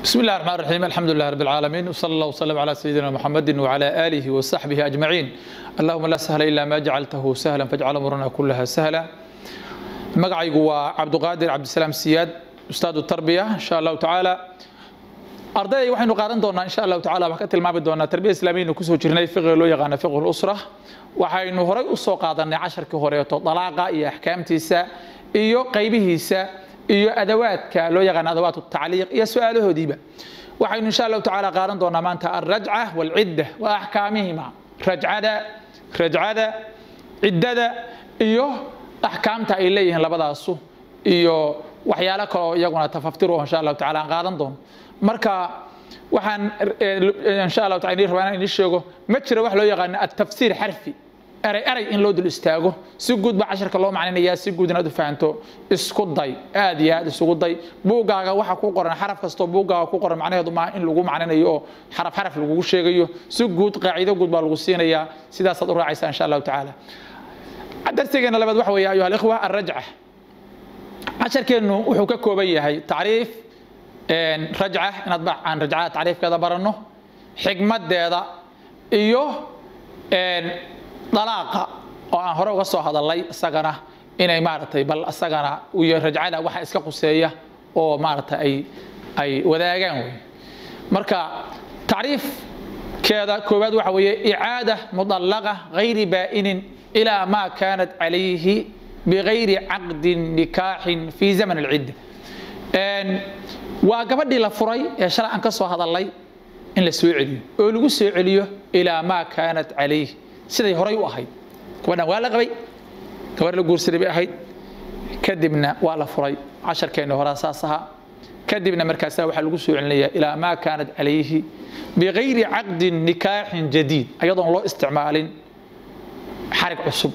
بسم الله الرحمن الرحيم الحمد لله رب العالمين وصلى الله وسلم على سيدنا محمد وعلى آله وصحبه أجمعين اللهم لا سهل إلا ما جعلته سهلا فاجعل أمرنا كلها سهلا magacaygu waa cabduqaadir cabdisalaam siyaad ustaadu tarbiya insha allahu tacaala ardayday waxaynu qaadan doonaa insha allahu tacala wax ka tilmaami doonaa tarbiya islaamiyaynu kusoo jirnay fiqiga loo yaqaano fiqhu lusra waxaynu horay usoo qaadanay casharkii horeeto dalaaqa iyo axkaamtiisa iyo qaybihiisa iyo adawaadka loo yaqaano adawaat tacliiq iyo su-aalahoodiiba waxaynu insha allahu tacaala qaadan doonaa maanta alrajca walcidda wa axkaamihima rajcada rajcada ciddada iyo axkaamta ay leeyihiin labadaasu iyo waxyaalo kaleo iyaguna tafaftir oo insha allahu tacala aan qaadan doono marka waxaan insha allahu taala inii rabaa inaan inii sheego ma jiro wax loo yaqaano atafsiir xarfi eray eray in loo dul istaago si guud baa casharka loo macninayaa si guud inaad u fahanto isku day aad iyo aad isugu day buuggaaga waxa ku qoran xaraf kastoo buuggaaga ku qoran macnaheedu maaha in lagu macninayo oo xaraf xaraf lagugu sheegayo si guud qaacido guud baa lagu siinayaa sidaasaad u raacaysaa insha allahu tacaala darsigeena labaad waxa weeye ayuha alikhwa alrajca casharkeennu wuxuu ka kooban yahay tacriif rajca inaad aan rajcada tacriifkeeda baranno xigmadeeda iyo dalaaqa oo aan hore uga soo hadalay isagana inay maaragtay bal isagana iyo rajcada waxa iska quseeya oo maaragtay ay ay wadaagaan wey marka tacriifkeeda koowaad waxa weeye icaada mudallaqa gayri baa'inin إلى ما كانت عليه بغير عقد نكاح في زمن العدة waa gabadhii la furay ee shalay aan ka soo hadalay in la soo celiyo oo lagu soo celiyo ilaa maa kaanat calayh siday horay u ahayd gabadhan waa la qabay gabadh la guursaday bay ahayd kadibna waa la furay casharkeenna horaa saas ahaa kadibna markaasaa waxaa lagu soo celinayaa ilaa maa kaanat calayhi bigayri caqdin nikaaxin jadiid ayadoon loo isticmaalin xarig cusub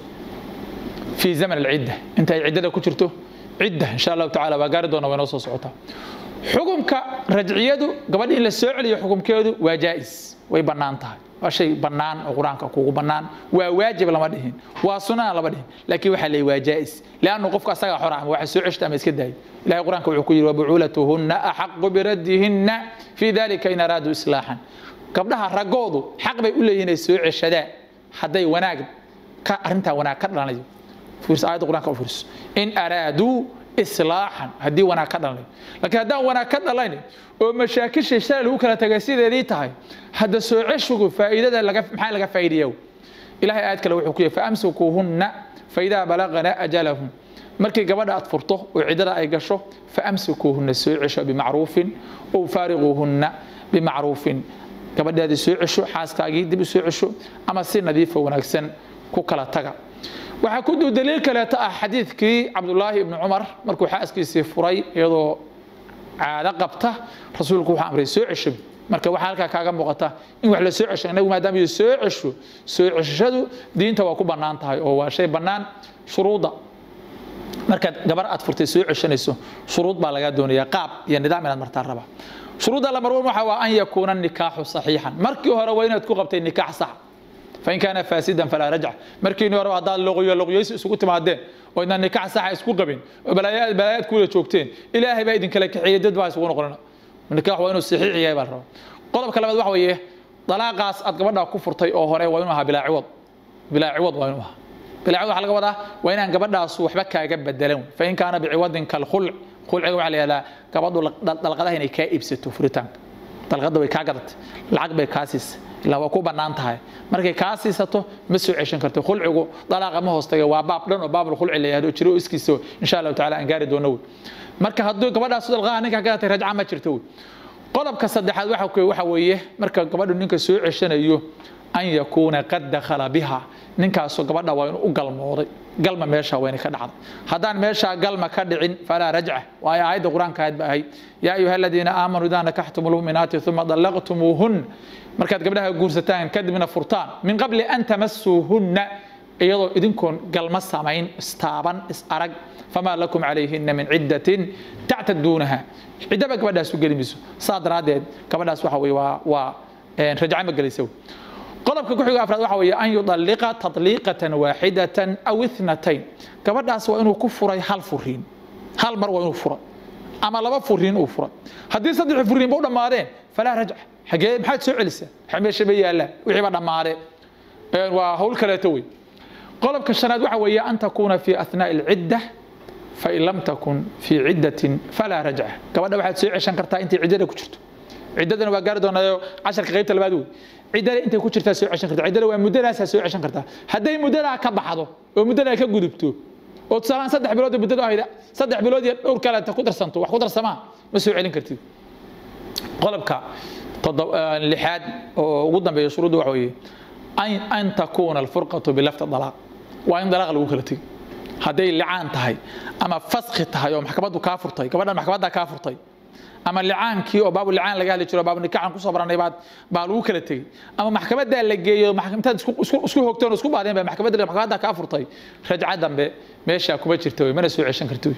fii zaman alcidda inta ay ciddada ku jirto cidda insha allahu tacala waa gaari doona waa inoo soo socotaa xukumka rajciyadu gabadha in la soo celiyo xukumkeedu waa jaa'is way bannaan tahay waa shay bannaan oo qur-aanka kugu bannaan waa waajib lama dhihin waa sunana lama dhihin laakiin waxaa leeyahy waa jaa'is liannu qofka asagaa xora ama waxa soo ceshta ama iska daayo ilahay qur-aanka wuxuu ku yidhi wabucuulatuhunna axaqu biraddihinna fii dalika in araaduu islaaxan gabdhaha raggoodu xaq bay u leeyihin ay soo ceshadaan hadday wanaag arrintaa wanaag ka dhalanayo aayadda qur'anka u fiirso in araaduu islaaxan haddii wanaag ka dhalanayo laakiin haddaan wanaag ka dhalayn oo mashaakisha shalay lagu kala tagay sideedii tahay hadda soo ceshigu faa'iidada maxaa laga faa'iidaya ilahay aayad kale wuxuu ku yahay faamsikuuhunna faidaa balagana ajalahum markii gabadha aad furto oo ciddada ay gasho faamsikuuhunna soo cesho bimacruufin ow faariquuhunna bimacruufin gabadhaadii soo cesho xaaskaagii dib u soo cesho ama si nadiifo wanaagsan ku kala taga waxaa ku duu daliil kaleeto ah xadiidkii cabdulaahi ibni cumar markuu xaaskiisii furay iyadoo caado qabta rasuulku wuxuu amray soo cesho marka waxaa halkaa kaaga muuqata in wax la soo cesho inagu maadaama iyo soo cesho soo ceshashadu diinta waa ku bannaan tahay oo waa shay bannaan shuruudda markaad gabar aad furtay soo ceshanayso shuruud baa lagaa doonayaa qaab iyo nidaam inaad martaa raba shuruudda lamarwan waxa waa an yakuuna nikaaxu saxiixan markii hore waa inaad ku qabtay nikaax sax fain kaana faasidan falaa rajca markiini hore haddaad loqyo loqyoysi isugu timaadeen oo idna nikaax saxa isku qabin oo balaayaad balaayaad kuwada joogteen ilaahay baa idinkala kaxeeyey dad baa isugu noqonina nikaax waa inuu saxiix yahay baa la rabaa qodobka labaad waxa weeye dalaaqaas aad gabadha ku furtay oo hore waa inuu ahaa bilaa ciwad bilaa ciwad waa inuu ahaa bilaa ciwad waxaa laga wadaa waa inaan gabadhaasu waxba kaaga bedelan fain kaana biciwadin kalkhulc khulciga waxaa la yihahdaa gabadhu dalqadaha inay kaa iibsato furitaanka dalqadda way kaa gadatay lacag bay kaa siisay ilaa waa ku bannaan tahay markay kaa siisato ma soo ceshan karto khulcigu dalaaqa ma hoostaga waa baab dhan oo baabul khulci la yahdo jiro iskiisa insha allahu taala aan gaari doono wey marka hadduu gabadhaas dalqaha ninka gadatay rajca ma jirto wey qodobka saddexaad waxa weeye marka gabadhu ninka soo ceshanayo an yakuuna qad dakhala biha ninkaasoo gabadha waa inuu u galmooday galma meesha waa inay ka dhacday haddaan meeshaa galma ka dhicin falaa rajca waayo aayadda qur-aanka ahayd ba ahayd yaa ayuha aladiina aamanuu idaa nakaxtum lmu'minaati uma dallaqtumuuhun markaad gabdhaha guursataan kadibna furtaan min qabli an tamasuuhunna iyadoo idinkoon galma samayn istaaban is arag famaa lakum calayhina min ciddatin tactaduunaha ciddaba gabadhaas u geli mayso saa daraaddeed gabadhaas waxa weye waa waa rajca ma gelaysa qodobka ku xiga afraad waxa weeye an yudalliqa tadliiqatan waaxidatan aw ithnatayn gabadhaas waa inuu ku furay hal furiin hal mar waa inuu fura ama laba furiin uu furay haddii saddexii furiinba u dhammaadeen falaa rajca xagee maxaad soo celisaa waxa meesha ba yaallaan wixii ba dhammaadeen waa hawl kaleeto wey qodobka shanaad waxa weeye an takuuna fi athnaa'i alcidda fain lam takun fii ciddatin falaa rajca gabadha waxaad soo ceshan kartaa intay ciddada ku jirto ciddadana waa gaari doonaayo casharka qaybta labaad wey ciddada intay ku jirtaa soo ceshan kartaa ciddada waa muddadaasaa soo ceshan kartaa hadday muddadaa ka baxdo oo muddadaa ka gudubto oo tusaalaan saddex bilood muddada ahayd saddex bilood iyo dhowr kaleeta ku darsanto wax ku darsamaa ma soo celin kartid qodobka lixaad oo ugu dambeeya shuruudda waxa weeye an takuuna alfurqatu bilafti dalaaq waa in dalaaq lagu kala tegi hadday licaan tahay ama faski tahay oo maxkamaddu kaa furtay gabadhan maxkamaddaa kaa furtay ama licaankii oo baabu licaan laga hadli jiro baabu nikaxan kusoo baranay baad baa lagu kala tegey ama maxkamaddaa la geeyo intaad isku hogteen oo isku baadeen baa maxkamadda maxkamaddaa kaa furtay rajca dambe meeshaa kuma jirta wey mana soo ceshan karti wey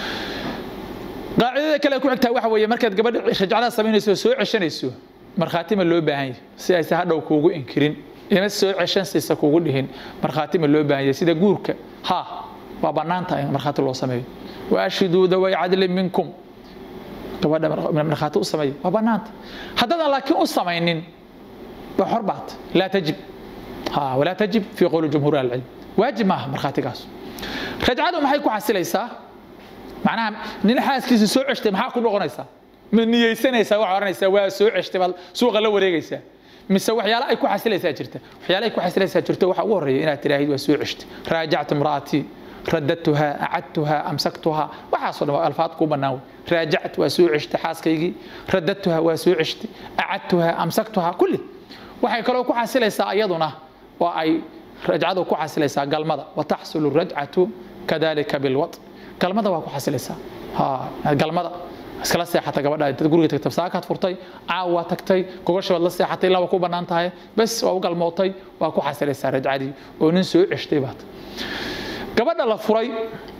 qaacidada kale ku xigtaa waxa weeye markaad gabadha rajcada samaynayso soo ceshanayso markhaatima loo baahan yahay si aysa hadhow kuugu inkirin ima soo ceshan siisa kuugu dhihin markhaatima loo baahan yahay sida guurka ha waa bannaan tahay in markhaati loo sameeyo waashhiduu daway cadlin minkum gabadha markhaati u sameeya waa bannaanta haddaadan laakiin u samaynin waa xor baat laa tajib ha walaa tajib fii qowli jumhuur ahlicilm waajib maaha markhaatigaas rajcadu maxay ku xasilaysaa macnaha nin xaaskiisa soo ceshtay maxaa ku noqonaysaa ma niyeysanaysaa waxaa oranaysaa waa soo ceshtay baad suuqa la wareegaysaa mise waxyaale ay ku xasilaysaa jirta waxyaale ay ku xasilaysaa jirta waxa ugu horreeya inaad tiraahid waa soo ceshtay raajactu imra'atii رددتها أعدتها أمسكتها وحاصل الفاظ كوبا ناوي راجعت وسوء عشت حاسكيجي رددتها وسوء عشت أعدتها أمسكتها كله waxay kaloo ku xasilaysaa iyaduna oo ay rajcadu ku xasilaysaa galmada wataxsulu rajcatu kadalika bilwad galmada waa ku xasilaysaa galmada iskala seexata gabadha intaad guriga tagtay saakaad furtay caawa tagtay gogoshabaad la seexatay laba ku bannaan tahay bes waa u galmootay waa ku xasilaysaa rajcadii oo nin soo ceshtay baad gabadha la furay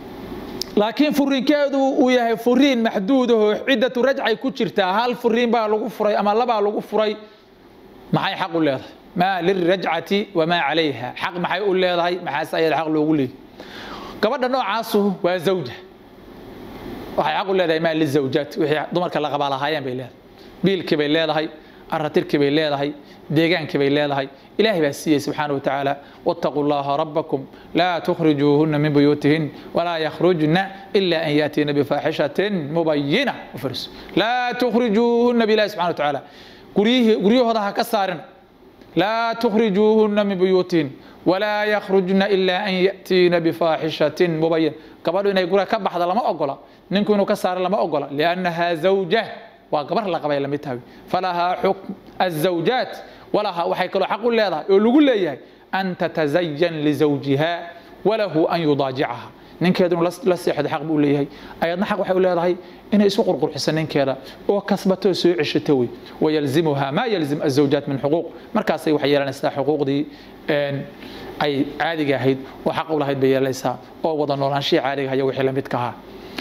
laakiin furiinkeedu uu yahay furiin maxduud ahoo ciddatu rajcay ku jirtaa hal furiin baa lagu furay ama labaa lagu furay maxay xaq u leedahay maa lirajcati wamaa calayha xaq maxay u leedahay maxaase ayada xaq loogu leeyahy gabadha noocaasu waa zawja waxay xaq u leedahay maa lizawjaat wixii dumarka la qabaa lahaayeen bay leedahay biilkii bay leedahay aratirkii bay leedahay deegaankii bay leedahay ilaahay baa siiyey subxaana wa tacaala wattaquu llaha rabbakum laa tukhrijuuhunna min buyuutihin walaa yakhrujna ila an yaatiina bifaaxishatin mubayina ufars laa tukhrijuuhunna bilahi subxana wa tacaala guryahooda ha ka saarina laa tukhrijuuhunna min buyuutihin walaa yakhrujna ila an yatiina bifaaxishatin mubayin gabadhu inay guriga ka baxda lama ogola ninku inuu ka saaro lama ogola liannaha zawja waa gabar la qabay lamid tahay falahaa xukm azawjaat walahaa waxay kaloo xaq u leedahay oo lagu leeyahay an tatazayan lizawjiha walahu an yudaajicaha ninkeedunu la seexdo xaq buu leeyahay ayadna xaq waxay u leedahay inay isku qurqurxiso ninkeeda oo kasbato soo ceshato wey wayalzimuha maa yalzim azawjaat min xuquuq markaasay waxay yeelanaysaa xuquuqdii ay caadiga ahayd oo xaq u lahayd bay yeelanaysaa oo wada noolaanshihii caadiga haya wixii lamid ka ahaa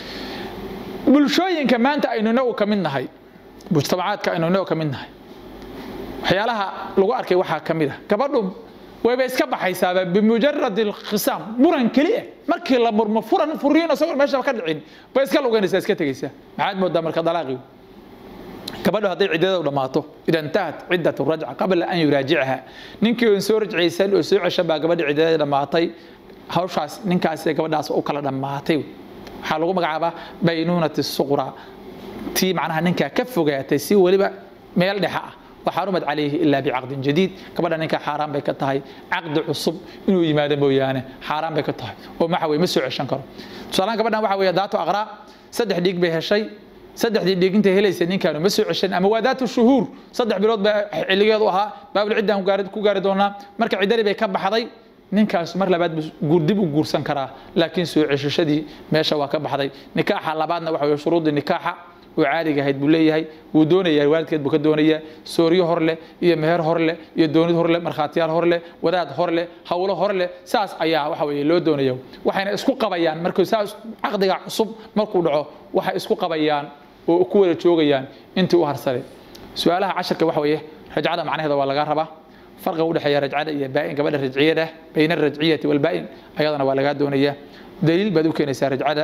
bulshooyinka maanta aynu inagu ka mid nahay mujtamacaadka aynu inagu ka mid nahay waxyaalaha lagu arkay waxaa ka mid ah gabadhu wayba iska baxaysaaba bimujarad alkhisaam muran keliya markii la murmo furan furiin isagoo meeshaba ka dhicin bay iska lugaynaysaa iska tegaysaa maxaad moodaa marka dalaaqii gabadhu hadday ciddada dhammaato ida intahat ciddatu rajca qabla an yuraajicaha ninkii oon soo rajcaysan oo soo ceshan baa gabadha ciddada dhammaatay hawshaas ninkaas gabadhaas u kala dhammaatay waxaa lagu magacaabaa baynuunati suqra tii macnaha ninkaa ka fogaatay si weliba meel dhexa ah waxarumad calayhi ilaa bicaqdin jadiid gabadha ninkaa xaaraan bay ka tahay caqdi cusub inuu yimaado mooyaane xaaraan bay ka tahay oo maxa weye ma soo ceshan karo tusaalaan gabadhan waxa weeye daato aqraa saddex dhiig bay heshay saddexdii dhiig intay helaysa ninkaanu ma soo ceshan ama waa daatu shuhuur saddex bilood baa xilligeedu ahaa baabul ciddaan ku gaari doonaa marka ciddadii bay ka baxday ninkaas mar labaad buu dib u guursan karaa laakiin soo ceshashadii meesha waa ka baxday nikaaxa labaadna waxa weye shuruudii nikaaxa oo caadiga ahayd buu leeyahay wuu doonayaa waalidkeed buu ka doonayaa sooryo hor leh iyo meher hor leh iyo doonid hor leh markhaatiyaal hor leh wadaad hor leh hawlo hor leh saas ayaa waxa weye loo doonaya waxayna isku qabayaan markuu saas caqdiga cusub markuu dhaco waxay isku qabayaan oo ku wada joogayaan intii u harsaday su-aalaha casharka waxa weeye rajcada macnaheeda waa laga rabaa farqiga u dhexeeya rajcada iyo baa'in gabadha rajciyada bayna arajciyati walbaa'in ayadana waa lagaa doonayaa daliil baad u keenaysaa rajcada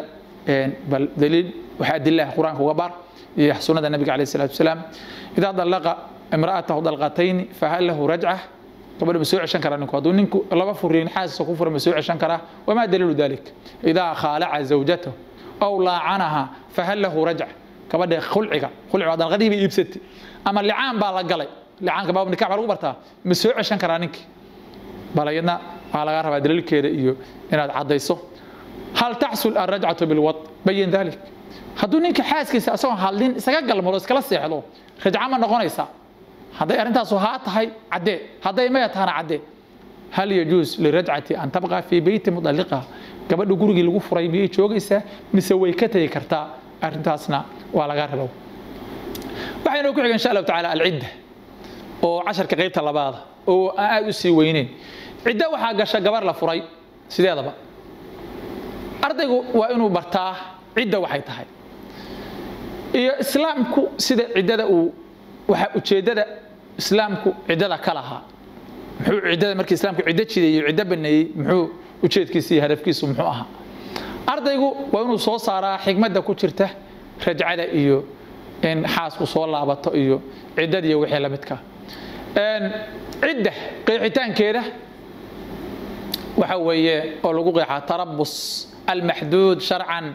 bal daliil waxa adilaha qur-aanka uga baar iyo sunnada nabiga calayhi salaatu wasalaam idaa dallaqa imra'atahu dalqatayni fahal lahu rajca gabadha ma soo ceshan karaa ninku hadduu ninku laba furiin xaaskiisa ku fura ma soo ceshan karaa wamaa daliilu dalik idaa khaalaca zawjatahu aw laacanaha fahal lahu rajca gabadha khulciga khulciga waa dalqadii bay iibsatay ama licaan baa la galay licaanka baab nikax baa lagu bartaa ma soo ceshan karaa ninkii bal iyadna waxaa laga rabaa daliilkeeda iyo inaad caddayso hal taxsul alrajcatu bilwad bayin dalik hadduu ninka xaaskiisa asagoo hadlin isaga galmado iskala seexdo rajca ma noqonaysaa hadday arrintaasu haa tahay caddee hadday maya tahana caddee hal yajuus lirajcati an tabqa fii beyti mudalliqa gabadha gurigii lagu furay miyay joogaysaa mise way ka tegi kartaa arrintaasna waa laga rabo waxaynu ku xiga insha allahu tacaala alcidda oo casharka qaybta labaada oo aan aada u sii weyneyn ciddo waxaa gasha gabar la furay sideedaba ardaygu waa inuu bartaa cidda waxay tahay iyo islaamku sida ciddada uu waxa ujeeddada islaamku ciddada ka lahaa muxuu ciddada markii islaamku ciddo jideeyey ciddo baneeyey muxuu ujeedkiisa iyo hadafkiisu muxuu ahaa ardaygu waa inuu soo saaraa xigmadda ku jirta rajcada iyo in xaasku soo laabato iyo ciddadiiyo wixii la midka cidda qeexitaankeeda waxa weeye oo lagu qeexaa tarabus almaxduud sharcan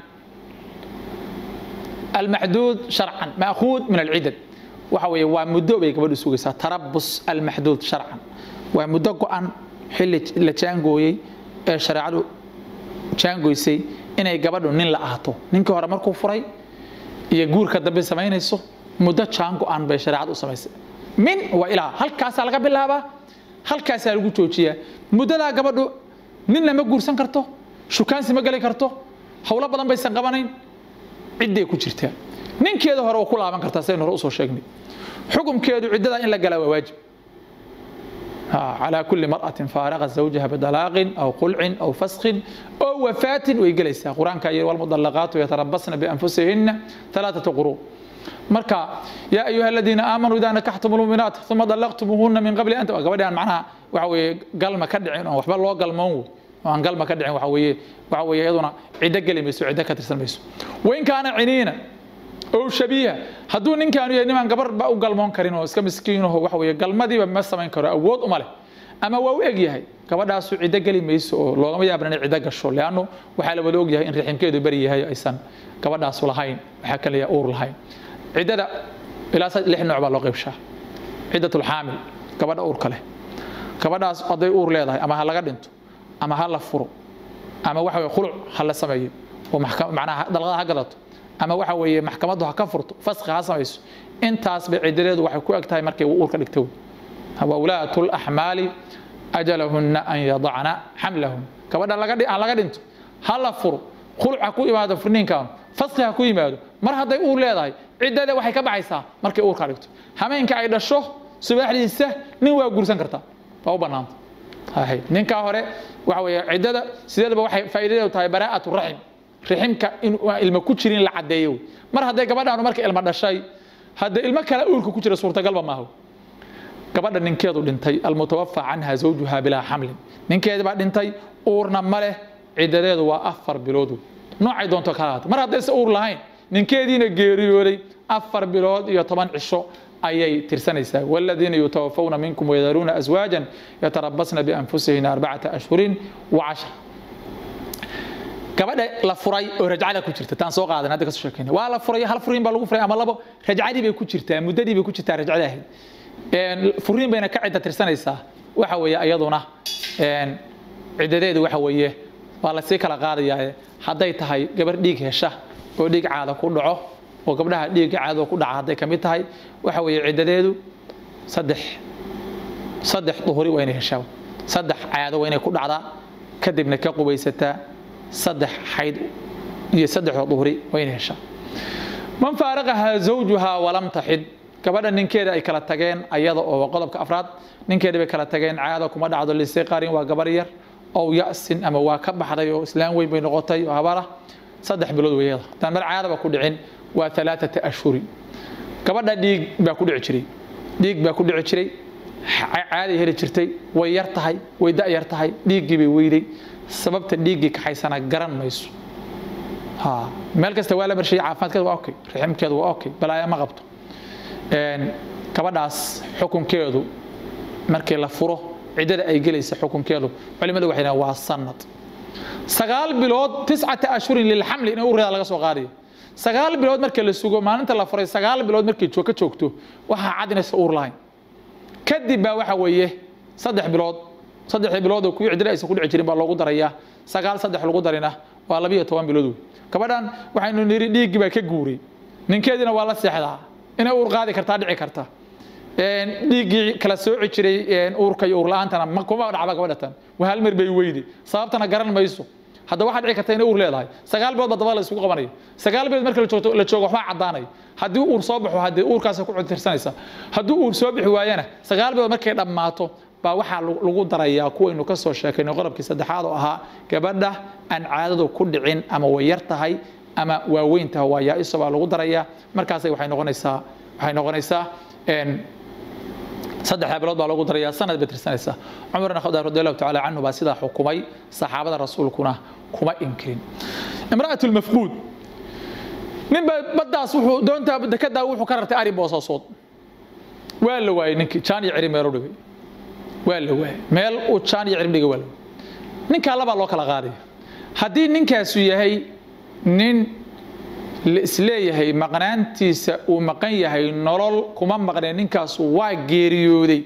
almaxduud sharcan maakuud min alcidad waxa weeye waa muddo bay gabadhu sugaysaa tarabus almaxduud sharcan waa muddo go-an xilli la jaangooyey ee shareecadu jaangoysay inay gabadhu nin la ahaato ninkii hore markuu furay iyo guurka dambe samaynayso muddo jaan go-an bay shareecadu u samaysay min waa ilaa halkaasaa laga bilaabaa halkaasaa lagu joojiyaa muddadaa gabadhu ninna ma guursan karto shukaansi ma geli karto howlo badan baysan qabanayn cidday ku jirtaa ninkeeda hore oo ku laaban kartaa saynu hore usoo sheegnay xukumkeedu ciddada in la galaa waa waajib على كل مرأة فارغت زوجها بطلاق أو قلع أو فسخ أو وفاة ويجلسها قرآن كاير والمطلقات يتربصن بأنفسهن ثلاثة قروء مركا يا أيها الذين آمنوا إذا نكحتم المؤمنات ثم طلقتموهن من قبل أن قبل معناها وحوي قال ما كدعين وحبا الله قال مو وان قال ما كدعين وحوي وحوي أيضا عدة قلي ميسو عدة كترسل ميسو وإن كان عنينا oo shabiiha hadduu ninkaanu yahay nimaan gabar ba u galmoon karin oo iska miskiinaho waxa weeye galmadiiba ma samayn karo awood uma leh ama waa u eg yahay gabadhaasu ciddo geli mayso oo loogama yaabna inay ciddo gasho leannu waxaa la wada og yahay in riximkeedu beri yahay aysan gabadhaasu lahayn waxaa kaliya uur lahayn ciddada ilaa lix nooc baa loo qaybshaa ciddatulxaamil gabadha uurka leh gabadhaas hadday uur leedahay ama ha laga dhinto ama ha la furo ama waxa weye khuluc ha la sameeyo oo macnaha dalqada ha gadato ama waxa weeye maxkamaddu ha ka furto faski ha samayso intaas bay ciddadeedu waxay ku eg tahay markay uurka dhigto wawlaatu laxmaali ajalahunna an yadacna xamlahun gabadha aan laga dhinto ha la furo khuluc ha ku imaado furniinkan faski ha ku yimaado mar hadday uur leedahay ciddada waxay ka baxaysaa markay uurka dhigto hameenka ay dhasho subaxdiisa nin waa guursan kartaa waa u bannaanta ninkaa hore waxa weeye ciddada sideedaba waxay faa'iidadeedu tahay baraa'atu raxim riximka in ilmo ku jirin la caddeeyo mar hadday gabadhaanu marka ilmo dhashay haddee ilmo kale uurka ku jira suurtagalba maaha gabadha ninkeedu dhintay almutawafa canha zawjuha bilaa xamlin ninkeedi baa dhintay uurna ma leh ciddadeedu waa afar bilood noocay doonto kala haata mar haddayse uur lahayn ninkeediina geeriyooday afar bilood iyo toban cisho ayay tirsanaysaa waladiina yutawafawna minkum wayadaruuna aswaajan yatarabasna bianfusihina arbacata ashhurin wa cashra gabadha la furay oo rajcada ku jirta taan soo qaadan hadda ka soo sheekayna waa la furay hal furiin baa lagu furay ama labo rajcadii bay ku jirtaa muddadii bay ku jirtaa rajcada ahayd furiin bayna ka cidda tirsanaysaa waxa weeye iyaduna ciddadeedu waxa weeye waa la sii kala qaadayaa hadday tahay gabar dhiig hesha oo dhiig caada ku dhaco oo gabdhaha dhiigga caada ku dhaca hadday ka mid tahay waxa weeye ciddadeedu saddex saddex duhuri waa inay heshaa saddex caado waa inay ku dhacdaa kadibna ka qubaysataa saddex xayd iyo saddexoo duhri waa inay heshaa man faaraqahaa zawjuhaa walam taxid gabadha ninkeeda ay kala tageen ayada oo qodobka afraad ninkeeda bay kala tageen caada kuma dhacdo lisiqarin waa gabar yar ow yasin ama waa ka baxday oo islaam weyn bay noqotay oo habara saddex bilood weyada haddaan mar caadaba ku dhicin waa alaaata ashhuri gabadha dhiig baa ku dhici jiray dhiig baa ku dhici jiray caaday heli jirtay way yar tahay way da yar tahay dhiiggii bay weyday sababta dhiiggii kaxaysana garan mayso ha meel kasta waa la marshiyey caafimaadkeeda waa okay raximkeedu waa okay balaayo ma qabto gabadhaas xukunkeedu markii la furo ciddada ay gelaysa xukunkeedu culimadu waxay dhahan waa sanad sagaal bilood tiscata ashhurin lilxamli in ureeda laga soo qaadayo sagaal bilood marka la sugo maalinta la furay sagaal bilood markay ka joogto waxaa cad inaysa uur lahayn kadib baa waxa weeye saddex bilood saddexdii bilood oo kuwii ciddada aysan ku dhici jirin baa loogu darayaa sagaal saddex lagu darina waa labiyo toban bilood wey gabadhan waxaynu niri dhiiggii baa ka guuray ninkeediina waa la seexdaa inay uur qaadi kartaa dhici karta dhiiggii kala sooci jiray uurka iyo uur la-aantana kuma dhacba gabadha tan waa hal mar bay weydi sababtana garan mayso hadda waxaa dhici karta inay uur leedahay sagaal bilood baa daba la isugu qabanayo sagaal bilood marka lajoogto la joogo waxbaa caddaanaya haddii uur soo baxo haddii uurkaas ku cuntirsanaysa haddii uur soo bixi waayana sagaal bilood markay dhammaato baa waxaa lagu darayaa kuwaynu ka soo sheekaynay qodobkii saddexaad oo ahaa gabadha aan caadadu ku dhicin ama way yar tahay ama waaweyn tahay waa yaa-iso baa lagu darayaa markaasay waxay noqonaysaa waxay noqonaysaa saddexda bilood baa loogu darayaa sanad bay tirsanaysaa cumar ibn khadaab radi allahu tacaala canhu baa sidaa xukumay saxaabada rasuulkuna kuma inkirin imra'atu lmafquud ninba baddaas wuxuu doontaa dekedaa wuxuu ka rartay ari boosaasood waa la waayey ninkii jaan iyo ciri meelu dhigay waa la waayey meel uu jaan iyo cirim dhigay waa la waayey ninkaa labaa loo kala qaadaya haddii ninkaasu yahay nin la isleeyahay maqnaantiisa uu maqan yahay nolol kuma maqneen ninkaasu waa geeriyooday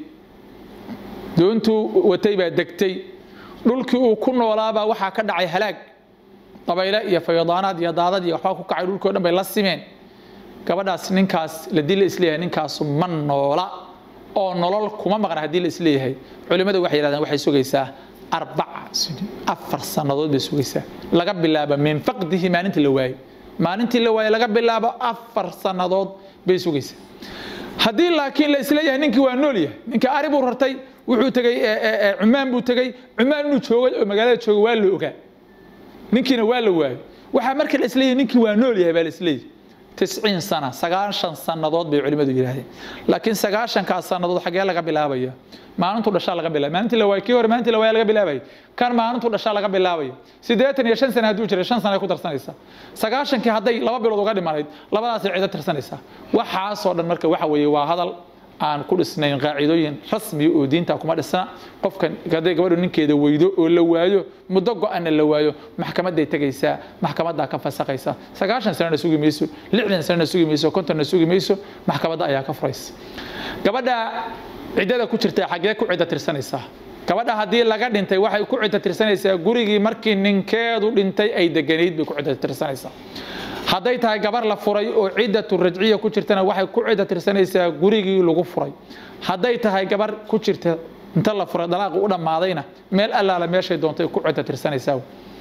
doontuu watay baa degtay dhulkii uu ku noolaabaa waxaa ka dhacay halaag dabayle iyo fayadaanaad iyo daadad iyo waxbaa ku kacay dhulkii o dhan bay la simeen gabadhaas ninkaas ladii la isleeyahay ninkaasu ma noola oo nolol kuma maqna haddii la isleeyahay culimmadu waxay yidhahdeen waxay sugaysaa arbaca afar sannadood bay sugaysaa laga bilaabo min faqdihi maalinta la waayey maalintii la waayey laga bilaabo afar sannadood bay sugaysaa haddii laakiin la isleeyahay ninkii waa nool yahay ninka ari buu rartay wuxuu tegey cumaan buu tegey cumaan inuu joogay oo magaalada joogay waa la ogaa ninkiina waa la waayey waxaa marka la isleeyahay ninkii waa nool yahay baa la isleeyahay tisciin sana sagaashan sannadood bay culimmadu yidhaahdeen laakiin sagaashankaas sannadood xaggee laga bilaabaya maalintu dhashaa laga bilaabay maalintii la waayey kii hore maalintii la waaya laga bilaabay kan maalintu dhashaa laga bilaabayo siddeetan iyo shan sana hadduu jiray shan sana ay ku darsanaysaa sagaashankii hadday laba bilood uga dhimanayd labadaasay cido tirsanaysaa waxaasoo dhan marka waxa weeye waa hadal aan ku dhisnayn qaacidooyin rasmiya oo diinta kuma dhisna qofkan hadday gabadhu ninkeeda weydo oo la waayo muddo go-anna la waayo maxkamaday tegaysaa maxkamaddaa ka fasaqaysa sagaashan sanana sugi mayso lixdan sanana sugi mayso kontonna sugi mayso maxkamadda ayaa ka furaysa gabadha ciddada ku jirta xaggee ku cidda tirsanaysaa gabadha haddii laga dhintay waxay ku cidda tirsanaysaa gurigii markii ninkeedu dhintay ay deganayd bay ku cidda tirsanaysaa hadday tahay gabar la furay oo ciddatu rajciya ku jirtana waxay ku cidda tirsanaysaa gurigii lagu furay hadday tahay gabar ku jirta inta la furay dalaaqi u dhammaadayna meel allaala meeshay doontay ku cidda tirsanaysaa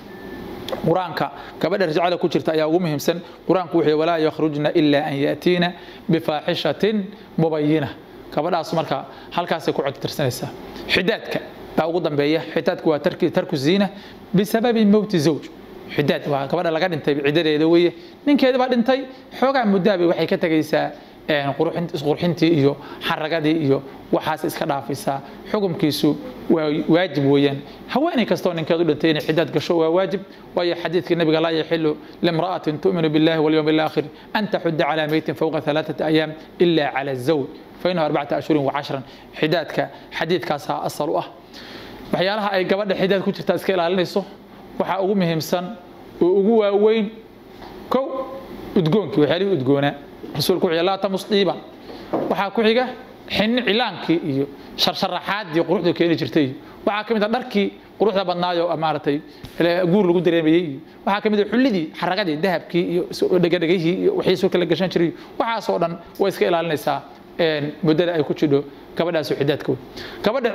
qur-aanka gabadha rajcada ku jirta ayaa ugu muhiimsan qur-aanku wuxuu walaa yakhrujna ilaa an yaatiina bifaaxishatin mubayina gabadhaas marka halkaasay ku cidda tirsanaysaa xidaadka baa ugu dambeeya xidaadku waa tarku ziina bisababi mowti zawj xidaad waa gabadha laga dhintay ciddadeeda weeye ninkeeda baa dhintay xoogaa muddaabay waxay ka tegaysaa isqurxintii iyo xaragadii iyo waxaas iska dhaafaysaa xukumkiisu waa waajib weeyaan haweeney kastoo ninkeedu dhintay inay xidaad gasho waa waajib waayo xadiidkii nabiga laa yaxilu limra'atin tu'minu billahi walyawm alaakhir an taxudda calaa meytin fawqa alaaثati ayaam ila cala zawj fainahu arbacata ashhurin wacashran xidaadka xadiidkaasaa asal u ah waxyaalaha ay gabadha xidaad ku jirtaa iska ilaalinayso waxaa ugu muhiimsan oo ugu waaweyn kow udgoonkii waxyaalihii udgoonaa rasuulku wuxuu laa tamus dhiiban waxaa ku xiga xinni cilaankii iyo sharsharaxaadii quruxda keeni jirtay iyo waxaa ka mid a dharkii quruxda badnaayo maaragtay guur lagu dareemayey iyo waxaa ka mid a xullidii xaragadii dahabkii iyo dhegadhegihii iyo wixii soo kala gashan jiray waxaasoo dhan way iska ilaalinaysaa muddada ay ku jidho gabadhaasoo xidaadka wey gabadha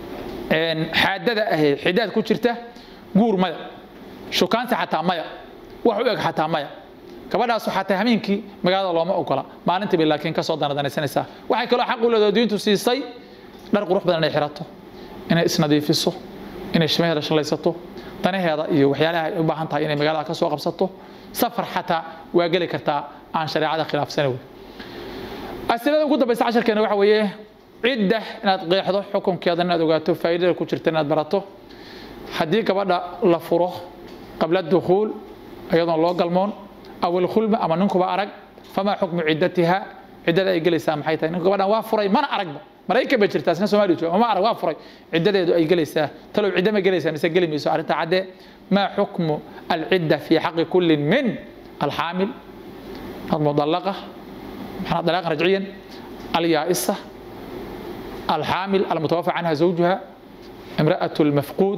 xaadada ahee xidaad ku jirta guur maya shukaansi xataa maya wax u eg xataa maya gabadhaasu xataa hameenkii magaalada looma ogola maalintii bay laakiin kasoo danadanaysanaysaa waxay kaloo xaq u leedaho diintu siisay dhar qurux badan inay xirato inay isnadiifiso inay shimaheeda shalaysato danaheeda iyo waxyaalaha ay u baahan tahay inay magaalada kasoo qabsato safar xataa waa geli kartaa aan shareecada khilaafsana wey asilada ugu dambaysa casharkeena waxa weeye cidda inaad qeexdo xukunkeeda inaad ogaato faa'iidada ku jirta inaad barato haddii gabadha la furo qabla dukhuul iyadoon loo galmoon aw ilkhulma ama ninkuba arag famaa xukmu ciddatiha ciddada ay gelaysaa maxay tahay ninku gabadhan waa furay mana aragba maraykan ba jirtaa isna soomaaliya jooga ma arag waa furay ciddadeedu ay gelaysaa talow cidda ma gelaysaa mise geli mayso arrinta caddee maa xukmu alcidda fi xaqi kullin min alxaamil almudalaqa maxaa dalaqan rajciyan alyaa'isa الحامل المتوفى عنها زوجها امرأة المفقود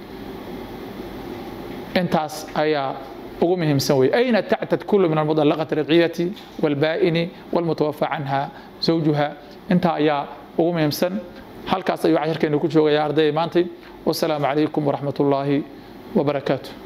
انتاس ايا ugu muhiimsan wey ayna tactad kulu min almudallaqati alradciyati walbaa'ini walmutawafى canha zawjuha intaa ayaa ugu muhiimsan halkaas ayuu casharkeenu ku joogaya ardayda maantay wasalaamu calaykum waraxmat ullaahi wabarakaatu